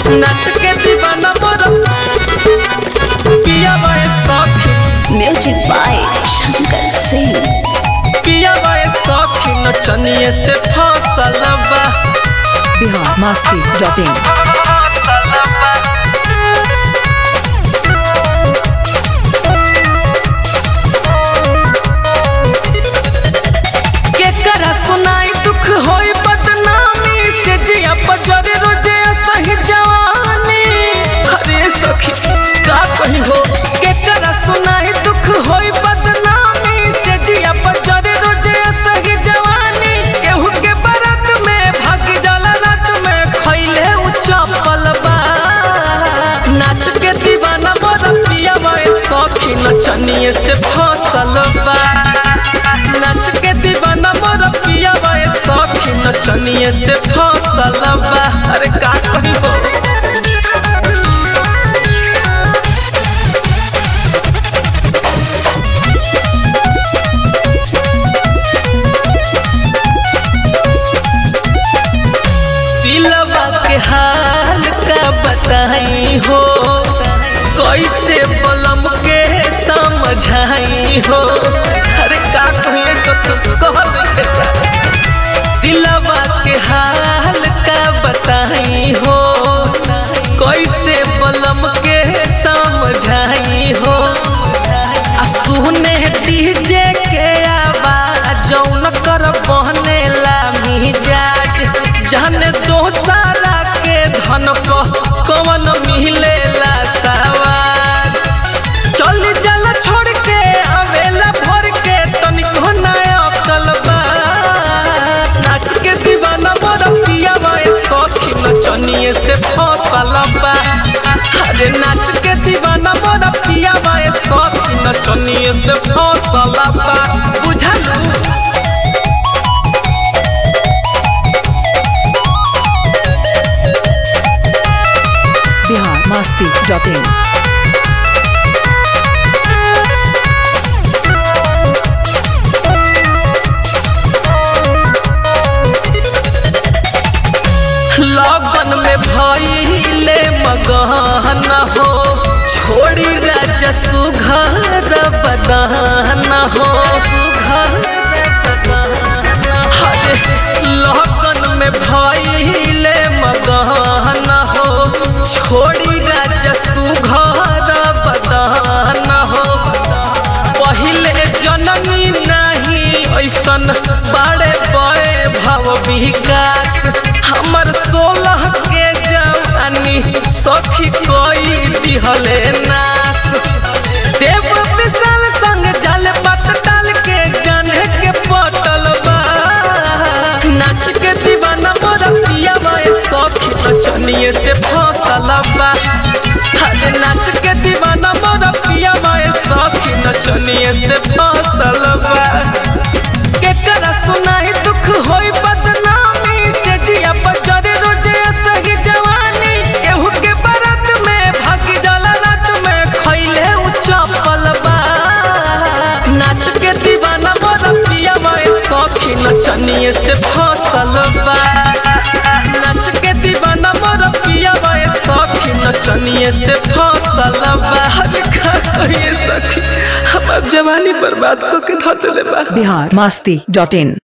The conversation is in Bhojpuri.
नाच के दीवाना मोर पिया बाए सखी म्यूजिक बाय शंकर सिंह पिया बाए सखी नचनिए से फसल बा बिहार मस्ती डॉट इन केकरा सुनाई दुख होई बदनामी से जिया बजरे रोजे सही जवानी अरे सखी का कही हो केकरा सुनाई दुख होई बदनामी से जिया बजरे रोजे सही जवानी केहू के बरत में भाग जाला रात में खैले उ चपल बा नाच के दीवाना मोर पिया बाए सखी नचनिए से फसल बा नाच के दीवाना मोर पिया बाए सखी नचनिए से फसल बा अरे का कही हो दिलवा के हाल का बताई हो कैसे बलम के समझाई हो अरे का कहिए सखी कहल दिलवा के हाल का बताई हो कैसे बलम के समझाई हो आ सुने डीजे के आवाज जौन कर बहने ला मिजाज जाने दोसारा के धन पर कवन मिलेला सवार चल जल छोड़ के आवेला भर के तनिको नया कलबा नाच के दीवाना मोर पिया बाए सखी नचनिए से फसल बा अरे नाच के दीवाना मोर पिया बाए सखी नचनिए से फसल बा बुझलू बिहार मस्ती डॉट इन लगन में भइले मगन हो छोड़ी राजा सुघर बदन हो हरे लगन में भइले मगन हो छोड़ी राजा सुघर बदन हो पहिले जननी नहीं ऐसन बड़े बड़े भाव विकास हमर सोलह के जवानी सखी कोई दिहले नास देव विशाल संग जल पत डाल के जाने के पटल बा नाच के दीवाना मोर पिया बाए सखी नचनिए से फसल बा अरे नाच के दीवाना मोर पिया बाए सखी नचनिए से फसल बा केकरा सुनाई दुख होई बदनामी से जिया बजरे रोजे सही जवानी केहू के बरत में भाग जाला रात में खैले उ चपल बा नाच के दीवाना मोर पिया बाए सखी नचनिए से फसल बा नाच के दीवाना मोर पिया बाए सखी नचनिए से फसल बा अरे का कहिए सखी हमार जवानी बर्बाद करके धर देले बा बिहार मस्ती डॉट इन